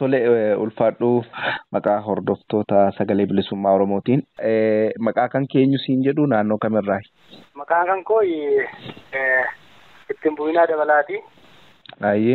Tole ulfaadhuu maqaa hordoftoota sagalee bilisummaa Oromootiin. Maqaa kan keenyu siin jedhu naannoo kamirraayi? Maqaan kan koo ittiin bu'inaa dabalaati. Ayyee.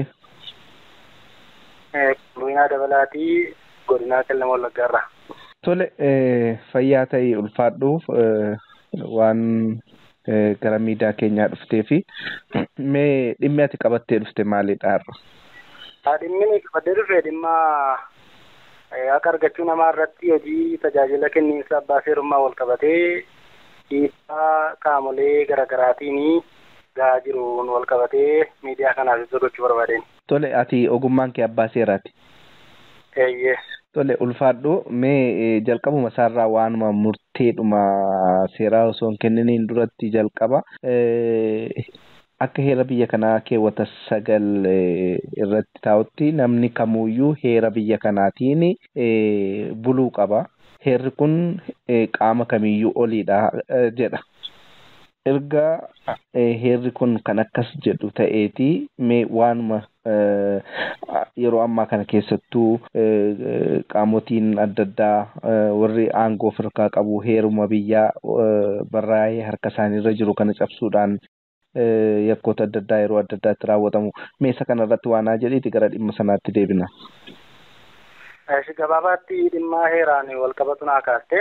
Bu'inaa dabalaati godinaa qellama wallaggaarraa. Tole fayyaa ta'ii ulfaadhuuf waan gara miidiyaa keenyaa dhuftee fi mee dhimmi ati qabattee dhufte maalidha har'a? Dhimmi qabadee dhufe dhimma akka argachuu namaa irratti hojii tajaajila kenniinsa abbaa seerummaa wal qabatee dhiibbaa qaamolee garaagaraatiin gahaa jiruun wal qabatee miidiyaa kanaaf ibsa gochuu barbaadeen. Tole ati ogummaan kee abbaa seeraati. Eeyyee. Tole ulfaadhu mee jalqabuma isaarraa waanuma murteedhuma seeraa osoo hin kenniniin duratti jalqaba. Akka heera biyya kanaa keewwata sagal irratti taa'utti namni kamuyyuu heera biyya kanaatiin buluu qaba. Heerri kun qaama kamiyyuu oliidha jedha. Erga heerri kun kan akkas jedhu ta'eeti mee waanuma yeroo ammaa kana keessattuu qaamotiin adda addaa warri aangoo ofirraa qabu heeruma biyyaa barraa'ee harka isaaniirra jiru kana cabsuudhaan yakkoota adda addaa yeroo adda addaatti raawwatamu meesa kana irratti waan haa jedhiiti gara dhimma sanaatti deebina. Gabaabaatti dhimma heeraan wal qabatu naa kaaste.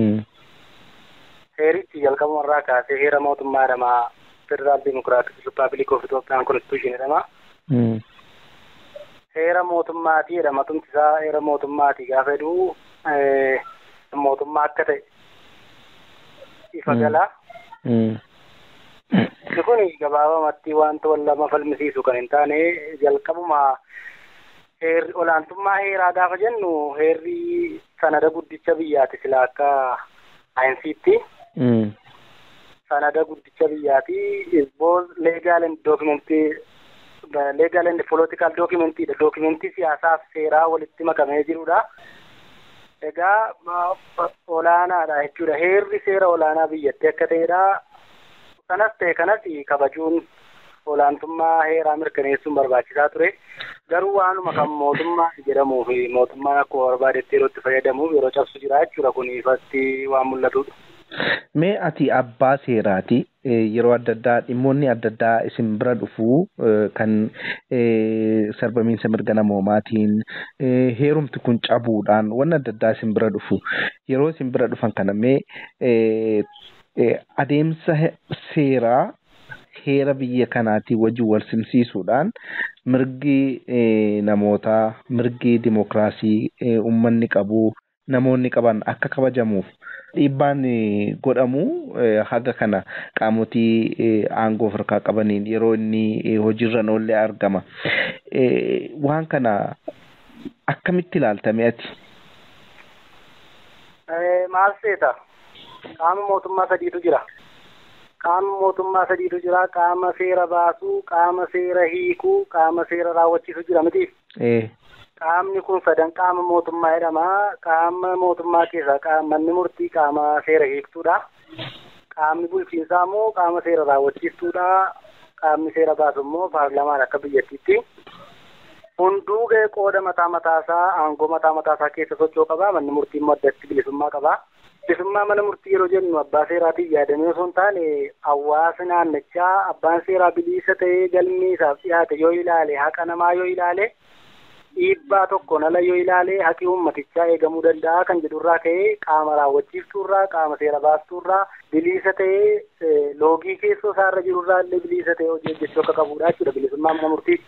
Heerichi jalqabumarraa kaasee heera mootummaa jedhama. Federaal Dimokiraatik Rippaabilik of Itoophiyaan Konstituushin jedhama. Heera mootummaatii jedhama. Tumti isaa heera mootummaatii gaafa jedhu mootummaa akka ta'e ifa gala. Inni kun gabaabamatti wanta wal lama falmisiisu kan hin taane jalqabuma heerri olaantummaa heeraa gaafa jennu heerri sanada guddicha biyyaati sila akka saayinsiitti. Sanada guddicha biyyaati is both legal and documenty legal and political documentidha. Documentii siyaasaaf seeraa walitti makamee jirudha. Egaa olaanaadha jechuudha. Heerri seera olaanaa biyyatti akka ta'edha. Kanas ta'e kanas kabajuun olaantummaa heeraa mirkaneessuun barbaachisaa ture. Garuu waanuma kan mootummaa jedhamuu fi mootummaan akkuma barbaadetti yeroo itti fayyadamuuf yeroo cabsu jira jechuudha kun ifatti waan mul'atudha. Mee ati abbaa seeraati yeroo adda addaa dhimmoonni adda addaa isin bira dhufuu kan sarbamiinsa mirga namoomaatiin heerumti kun cabuudhaan waan adda addaa isin bira dhufu yeroo isin bira dhufan kana mee adeemsa seeraa heera biyya kanaatiin wajjin wal simsiisuudhaan mirgi namootaa mirgi dimokiraasii uummanni qabu namoonni qaban akka kabajamuuf dhiibbaan godhamu haga kana qaamotii aangoo ofirraa qabaniin yeroo inni hojiirra oollee argama. Waan kana akkamitti ilaaltame ati? Maal seeta? Qaama mootummaa sadiitu jira. Qaama mootummaa sadiitu jira. Qaama seera baasuu, qaama seera hiikuu, qaama seera raawwachiisu jira miti. Qaamni kun sadan qaama mootummaa jedhama. Qaama mootummaa keessaa manni murtii qaama seera hiiktuudha. Qaamni bulchiinsaa immoo qaama seera raawwachiistuudha. Qaamni seera baasu immoo paarlaamaan akka biyyattiitti. Hunduu ga'ee qooda mataa mataasaa aangoo mataa mataasaa keessa socho'u qaba. Manni murtii immoo addatti bilisummaa qaba. Bilisummaa mana murtii yeroo jennu abbaa seeraatiin yaadamee osoo hin taane hawaasa naannichaa abbaan seeraa bilisa ta'ee galmee isaaf dhiyaate yoo ilaale haqa namaa yoo ilaale dhiibbaa tokkoon ala yoo ilaale haqi uummatichaa eegamuu danda'a kan jedhurraa ka'ee qaama raawwachiiftuurraa qaama seera baastuurraa bilisa ta'ee loogii keessoo isaarra jirurraa illee bilisa ta'ee hojii hojjechuu akka qabudha jechuudha bilisummaa mana murtii.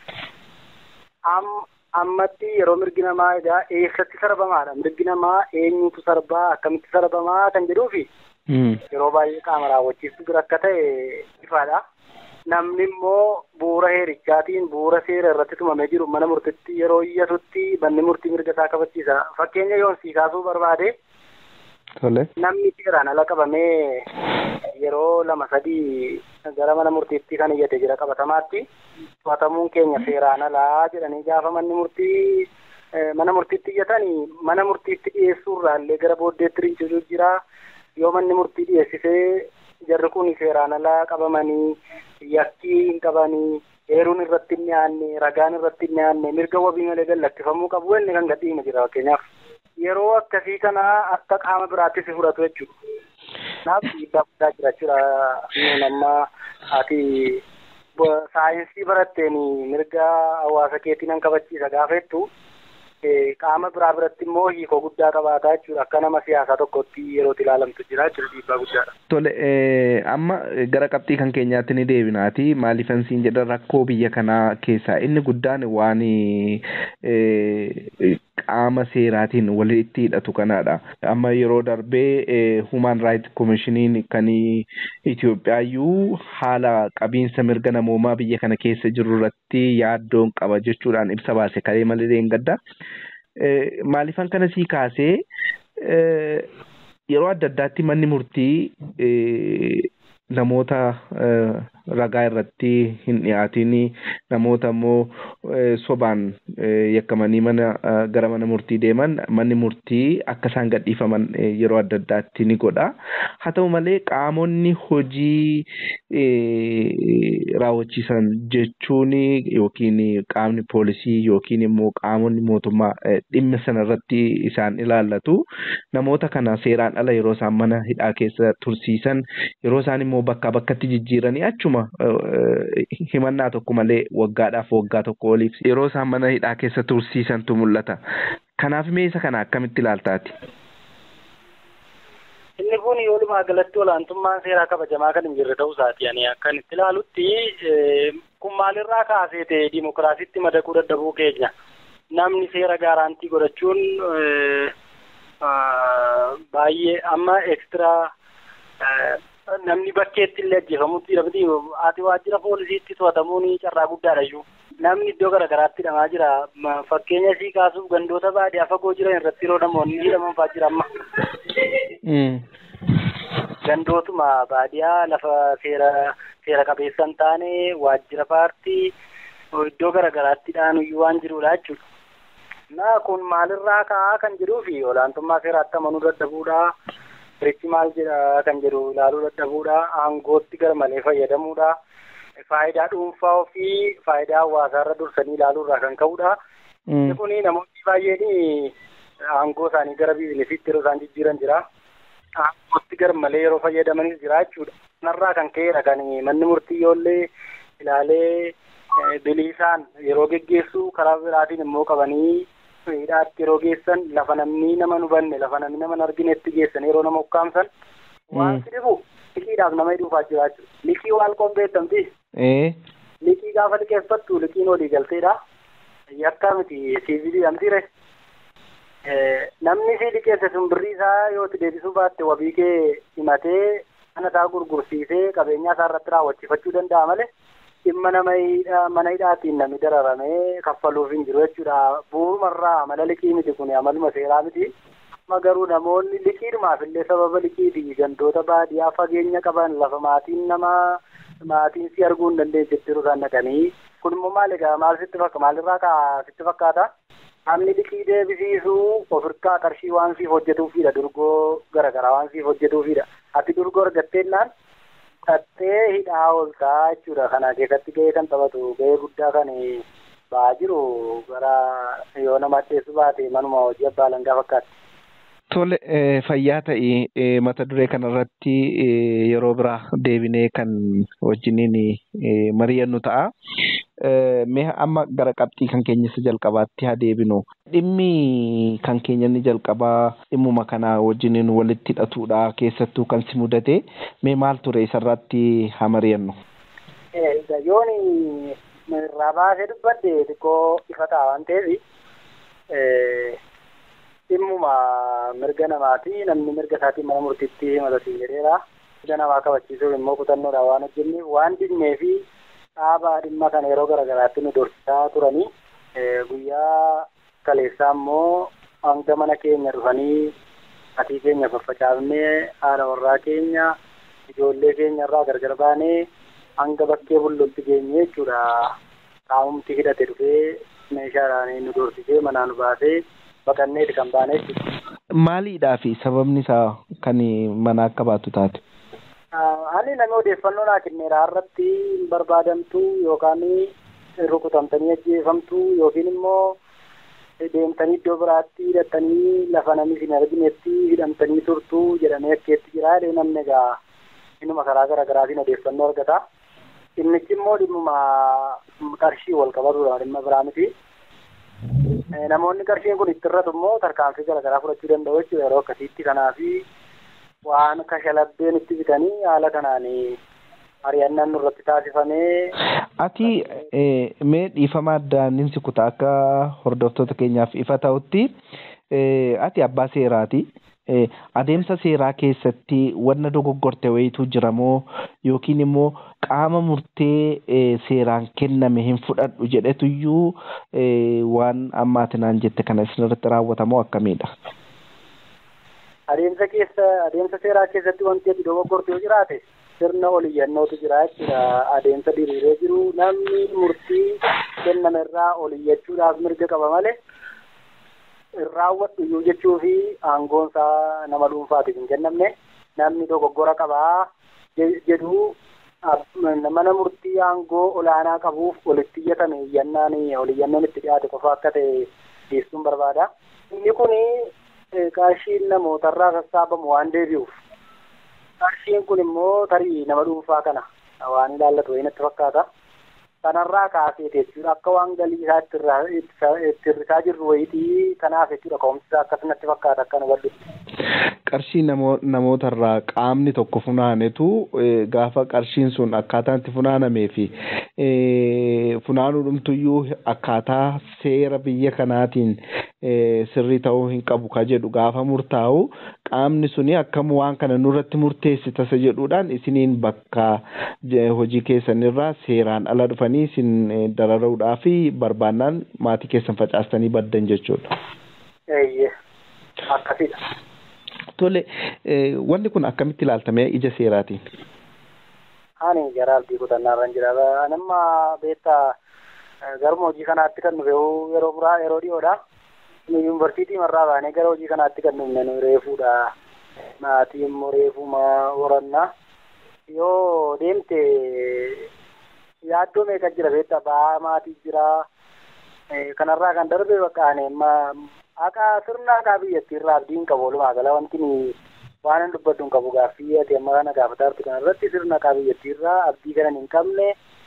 Ammatti yeroo mirgi namaa egaa eessatti sarbamaadha mirgi namaa eenyutu sarbaa akkamitti sarbamaa kan jedhuufi yeroo baay'ee qaama raawwachiiftu bira akka ta'e ifaadha. namni immoo bu'uura heerichaatiin bu'uura seera irratti tumamee jiru mana murtitti yeroo iyyatutti manni murtii mirga isaa kabachiisa. Fakkeenya yoon sii kaasuu barbaade namni seeraan ala qabamee yeroo lama sadii gara mana murtiitti kan iyyate jira qabatamaatti to'atamuun keenya seeraan alaa jedhanii gaafa manni murtii mana murtiitti iyyatanii mana murtiitti dhiyeessuurraa illee gara booddeetti rincisu jira yoo manni murtii dhiyeessisee jarri kun seeraan alaa qabamanii yakkii hin qabanii Eeruun irratti hin dhiyaanne, ragaan irratti hin dhiyaanne, mirga wabii malee gallakkifamuu qabu inni kan gadhiifame jira fakkeenyaaf. Yeroo akkasii kana akka qaama biraatti si fudhatu jechuudha. Kanaaf dhiibbaa guddaa jira jechuudha. Amma ati saayinsii baratteen mirga hawaasa keetii nan kabachiisa gaafa jettu qaama biraa biratti immoo hiikoo guddaa qabaataa jechuudha. Akka nama siyaasaa tokkotti yerootti ilaalamtu jira jechuudha dhiibbaa guddaadha. Tole amma gara qabxii kan keenyaatti ni deebinaati maaliifan siin jedhan rakkoo biyya kanaa keessaa inni guddaan waan qaama seeraatiin walitti hidhatu kanadha. Amma yeroo darbee Human Rights Commissioniin kan Itoophiyaayyuu haala qabiinsa mirga namoomaa biyya kana keessa jiru irratti yaaddoon qaba jechuudhaan ibsa baase kalee malee hin gadda. Maaliifan kana sii kaasee yeroo adda addaatti manni murtii namoota ragaa irratti hin dhiyaatin namoota immoo sobaan yakkamanii mana gara mana murtii deeman manni murtii akka isaan gadhiifaman yeroo adda addaatti ni godha. Haa ta'u malee qaamonni hojii raawwachiisan jechuun yookiin qaamni poolisii yookiin immoo qaamonni mootummaa dhimma sana irratti isaan ilaallatu namoota kana seeraan ala yeroo isaan mana hidhaa keessa tursiisan yeroo isaan immoo bakkaa bakkatti jijjiiranii achuma himannaa tokko malee waggaadhaaf waggaa tokko oliif yeroo isaan mana hidhaa keessa tursiisantu mul'ata. Kanaaf mee isa kana akkamitti ilaaltaati? Inni kun walumaa galatti olaantummaan seeraa kabajamaa kan hin jirre ta'uu isaati. Ani akkan itti ilaalutti kun maalirraa kaasee ta'e dimokiraasiitti madaquu dadhabuu keenya. Namni seera gaaraantii godhachuun baay'ee amma ekstiraa namni bakkeetti illee ajjeefamutti dhabdi ati waajjira poolisiitti to'atamuun carraa guddaadha iyyuu. Namni iddoo garaagaraatti hidhamaa jira. Fakkeenya sii kaasuuf gandoota baadiyyaa fagoo jiran irratti yeroo namoonni hidhaman fa'aa jira amma. Gandootuma baadiyyaa lafa seera seera qabeessa hin taane waajjira paartii iddoo garaagaraatti hidhaanuyyuu waan jirudha jechuudha. Na kun maalirraa ka'aa kan jiruu fi olaantummaa seeraatti amanuu dadhabuudha. Richi maal jedha kan jedhu ilaaluu dadhabuudha. Aangootti gar malee fayyadamuudha. Faayidaa dhuunfaa ofii faayidaa hawaasaarra dursanii ilaaluurraa kan ka'uudha. Inni kun namoonni baay'een aangoo isaanii gara biizinesiitti yeroo isaan jijjiiran jira. Aangootti gar malee yeroo fayyadamanis jira jechuudha. Kanarraa kan ka'edha kan manni murtii yoollee ilaalee bilisaan yeroo geggeessu karaa biraatiin immoo qabanii hidhaatti yeroo geessan lafa namni nama hin hubanne lafa namni nama hin arginetti geessan yeroo nama ukkaamsan waan si dhibu liqiidhaaf nama hidhuufaa jira jechuudha. Liqii waan qopheeffamti. Liqii gaafa liqeeffattu liqiin olii galteedha. Yakka miti siivilii amtire. Namni si liqeesse sun birrii isaa yoo itti deebisuu baatte wabii kee himatee mana isaa gurgursiisee qabeenyaa isaa irratti raawwachiifachuu danda'a malee. dhimma nama mana hidhaatiin namni dararamee kaffaluuf hin jiru jechuudha. Bu'uumarraa amala liqii miti kun amaluma seeraa miti. Amma garuu namoonni liqiidhumaaf illee sababa liqiitii gandoota baadiyyaa fageenya qaban lafa maatiin nama maatiin si arguu hin dandeenye jiru isaan dhaqanii. Kun immoo maal egaa maal sitti fakkaata maalirraa kaa sitti fakkaata? Namni liqii deebisiisuu ofirkaa qarshii waan siif hojjetuufidha durgoo garaagaraa waan siif hojjetuufidha. Ati durgoo argatteennaan Qaxxee hidhaa ooltaa jechuudha. Kana keessatti gahee kan taphatu gahee guddaa kan ba'aa jiru gara yoo nama addeessu baate manuma hojii abbaa langaa fakkaatti. Tole fayyaa ta'e mata duree kanarratti yeroo biraa deebinee kan wajjiniin mari'annu ta'a. Mee amma gara qabxii kan keenya isa jalqabaatti haa deebinu. Dhimmi kan keenya inni jalqabaa dhimmuma kana wajjiniin walitti hidhatudha keessattuu kan si mudate mee maal ture isarratti haa mari'annu. Yoon irraa baasee dubbadde xiqqoo ifa ta'a waan ta'eef dhimmuma mirga namaati namni mirga isaatiin mana murtiitti himatatu jedheera. Mirga namaa kabachiisuuf immoo kutannoodhaan waan hojjenneef waan dinnee fi dhaabaa dhimma kana yeroo garaagaraatti nu dorsisaa turanii guyyaa kaleessaa immoo hanga mana keenya dhufanii atii keenya faffacaafnee haadha warraa keenya ijoollee keenya irraa gargar baanee hanga bakkee bullutti geenye jechuudha. Qaamumti hidhate dhufee meeshaadhaan nu dorsisee manaa nu baasee baqanneeti kan baane jechuudha. Maaliidhaa fi sababni isaa kan mana akka baatu taate? Ani namni odeeffannoo naa kenneera irratti hin barbaadamtu yookaan rukutamtanii ajjeefamtu yookiin immoo deemtanii iddoo biraatti hidhattanii lafa namni isin arginetti hidhamtanii turtu jedhamee akkeetti jira jedhee namni egaa innuma karaa garaa garaatiin odeeffannoo argata. Dhimmichi immoo dhimmuma qarshii wal qabatudha dhimma biraa miti. Namoonni qarshiin kun itti irratu immoo tarkaanfii garaa garaa fudhachuu danda'u jechuudha yeroo akkasiitti kanaafi waan kashalabbeen itti bitanii haala kanaan ari'annaan nurratti taasifamee. Ati mee dhiifama addaan si kutaa akka hordoftoota keenyaaf ifa ta'utti ati abbaa seeraati. Adeemsa seeraa keessatti wanna dogoggorte wayitu jira moo yookiin immoo qaama murtee seeraan kenname hin fudhadhu jedhetuyyuu waan ammaati naan jette kana isinirratti raawwatamoo akkamiidha? Adeemsa keessa adeemsa seeraa keessatti wanti ati dogoggorte yoo jiraate sirna oliyyannootu jira jechuudha. Adeemsa diriiree jiru namni murtii kenname irraa oliyyachuudhaaf mirga qaba malee raawwadhu iyyuu jechuu fi aangoon isaa nama dhuunfaatiif hin kennamne namni dogoggora qabaa jedhu mana murtii aangoo olaanaa qabuuf olitti iyyatame iyyannaan oliyyannoon itti dhiyaate qofa akka ta'e dhiyeessuun barbaada. Inni kun qarshiin namootarraa sassaabamu waan deebi'uuf qarshiin kun immoo tarii nama dhuunfaa kana waan ilaallatu wayii natti fakkaata. Kanarraa kaasee jechuudha akka waan galii isaa itti hir'isaa jirru wayitii kanaaf jechuudha ka'umsi isaa akkas natti fakkaata akka nu bal'issu. Qarshii namootarraa qaamni tokko funaanetu gaafa qarshiin sun akkaataa itti funaanamee fi funaanuudhumtuyyuu akkaataa seera biyya kanaatiin sirrii ta'uu hin qabu ka jedhu gaafa murtaa'u qaamni suni akkam waan kana nurratti murteessi tasa jedhuudhaan isiniin bakka hojii keessanirraa seeraan ala dhufanii isin dararuudhaa fi barbaannaan maatii keessan facaastanii baddan jechuudha. Eeyyee akkasidha. Tole wanni kun akkamitti ilaaltamee ija seeraatiin? Ani gara abdii kutannaarran jira. Anamma beektaa garuma hojii kanaatti kan dhufe yeroo biraa yeroo dhiyoodha. Yuunivarsiitii marraa baanee gara hojii kanaatti kan dhufne nu reefuudha. Maatii immoo reefuma horannaa. Yoo deemte yaaddoo meeqa jira beektaa ba'aa maatii jira. Kanarraa kan darbe bakka ani haqaa sirna haqaa biyyattii irraa abdiin qabu walumaa gala wanti waan hin dubbaddu hin qabu gaaffii ati amma kana gaafataa jirtu kana irratti sirna haqaa biyyattii irraa abdii kana hin qabne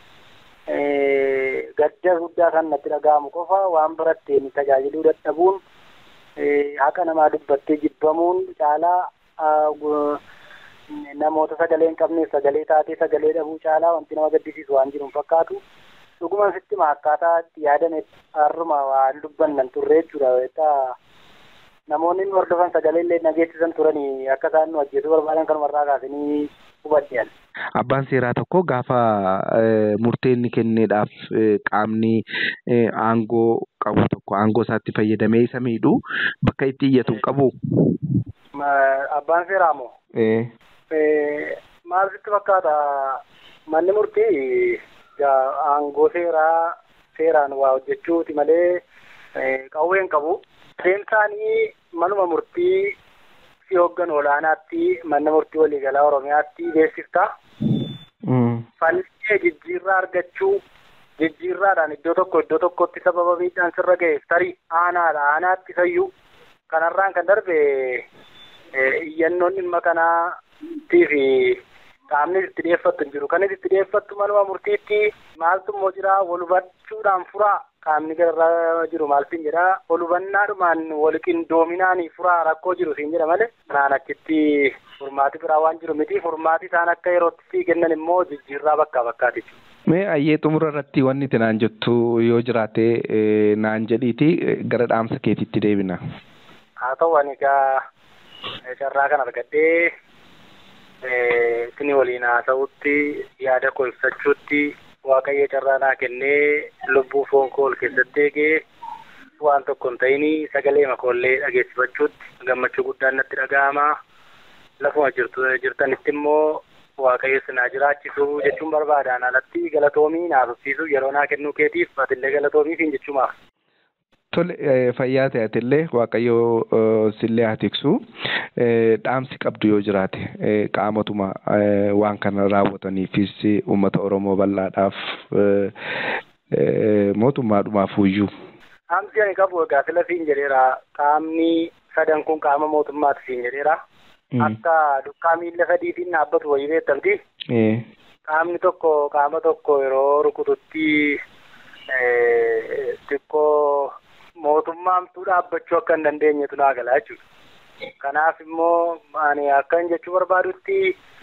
gadda guddaa kan natti dhaga'amu qofa waan baratteen tajaajiluu dadhabuun haqa namaa dubbattee jibbamuun caalaa namoota sagalee hin qabneef sagalee taatee sagalee dhabuu caalaa wanti nama gaddisiisu waan jiru hin fakkaatu. dhuguma sitti akkaataa itti yaadame har'uma waan dubbannan turre jechuudha. Namoonni nu hordofan sagalee illee nageessisan turanii akka isaan nu ajjeesuu barbaadan kanumarraa kaasanii hubadhan. Abbaan seeraa tokko gaafa murtee inni kenneedhaaf qaamni aangoo qabu tokko aangoo isaatti fayyadamee isa miidhu bakka itti iyyatu qabu. Abbaan seeraa moo? Maal sitti fakkaata manni murtii aangoo seeraa seeraan waa hojjechuuti malee qawween qabu. Adeemsaanii manuma murtii si hooggan olaanaatti manna murtii waliigalaa Oromiyaatti beeksifta. Falmee jijjiirraa argachuu jijjiirraadhaan iddoo tokko iddoo tokkotti sababa miidhaan sirra ga'eef tarii aanaadha aanaatti fayyuu kanarraan kan darbe iyyannoon dhimma kanaatii fi qaamni itti dhiyeeffattu hin jiru. Kan itti dhiyeeffattu manuma murtiitti maaltu immoo jira wal hubachuudhaan furaa qaamni gararraa jiru maal siin jedha wal hubannaadhumaan wal qindoominaanii furaa rakkoo jiru siin jedha malee kanaan achitti furmaati biraa waan jiru miti furmaati isaan akka yerootti sii kennan immoo jijjiirraa bakkaa bakkaati. Mee ayyee xumura irratti wanni itti naan jettu yoo jiraate naan jedhiiti gara dhaamsa keetiitti deebina. Haa ta'u ani egaa carraa kan argadhee isin waliin haasa'utti yaada koo ibsachuutti waaqayyo carraa naa kennee lubbuu foon koo ol keessatti eegee waan tokko hin ta'in sagalee makoollee dhageessifachuutti gammachuu guddaan natti dhaga'ama. Lafuma jirtu jirtanitti immoo waaqayyo sinaa jiraachisu jechuun barbaadaan alatti galatoomii naaf ibsiisu yeroo naa kennuu keetiif atillee galatoomiif hin jechuumaaf. Tole fayyaa ta'atillee waaqayyoo sillee haa tiksu dhaamsi qabdu yoo jiraate qaamatuma waan kana raawwataniifis uummata Oromoo bal'aadhaaf mootummaadhumaaf iyyuu. Dhaamsi ani qabu egaa sila siin jedheera qaamni sadan kun qaama mootummaati siin jedheera. Akka dukkaa miilla sadiitiin dhaabbatu wayii beektamti. Qaamni tokko qaama tokko yeroo rukututti xiqqoo mootummaamtuu dhaabbachuu akka hin dandeenyetu naa galaa jechuudha. Kanaaf immoo ani akkan jechuu barbaadutti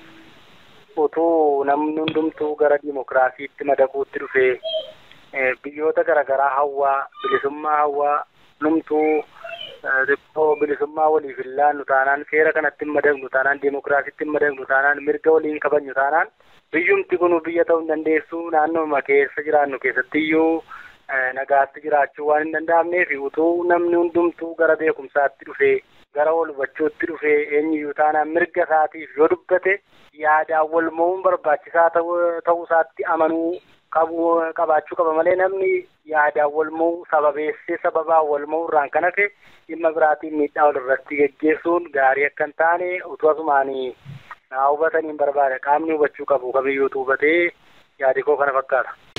utuu namni hundumtuu gara dimokiraasiitti madaquutti dhufee biyyoota garaagaraa hawwaa bilisummaa hawwaa numtuu xiqqoo bilisummaa waliif hin laannu taanaan seera kanatti hin madaqnu taanaan dimokiraasiitti hin madaqnu taanaan mirga waliin kabajnu taanaan biyyumti kun biyya ta'uu hin dandeessu naannooma keessa jiraannu keessatti iyyuu nagaatti jiraachuu waan hin danda'amneef utuu namni hundumtuu gara beekumsaatti dhufee gara wal hubachuutti dhufee eenyuyyuu taanaan mirga isaatiif yoo dubbate yaadaan wal mo'uun barbaachisaa ta'uu isaatti amanuu qabu qabaachuu qaba malee namni yaadaan wal mo'u sababeessee sababaan wal mo'u irraan kan hafe dhimma biraatiin miidhaa walirratti geggeessuun gaarii akka hin taane utuu asumaanii naa hubataniin barbaada qaamni hubachuu qabu kamiyyuutu hubatee yaadi koo kana fakkaata.